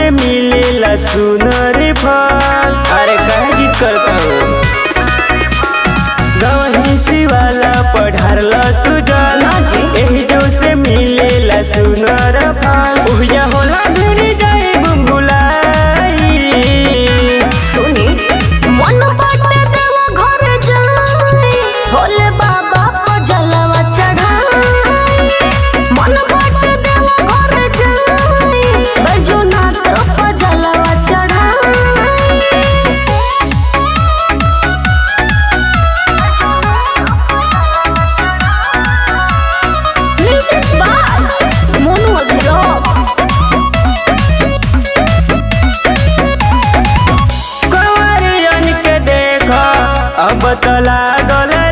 से मिलेला सुनर फल अरे कहे जीत करता हो गवही शिवाला पढ़ारला तू जल ना जी। एही जो से मिलेला सुनर फल उहिया होला भिड़ी जाई बुंगुलाई सुनी मन बाटे देवा घर जाई भोले बाबा को जलवा चढ़ाई मन बाटे देवा घर जाई बैजूनाथ को जलवा चढ़ाई म्यूजिक बाय मोनू अभिराम कंवरियन के देख अब तो लागल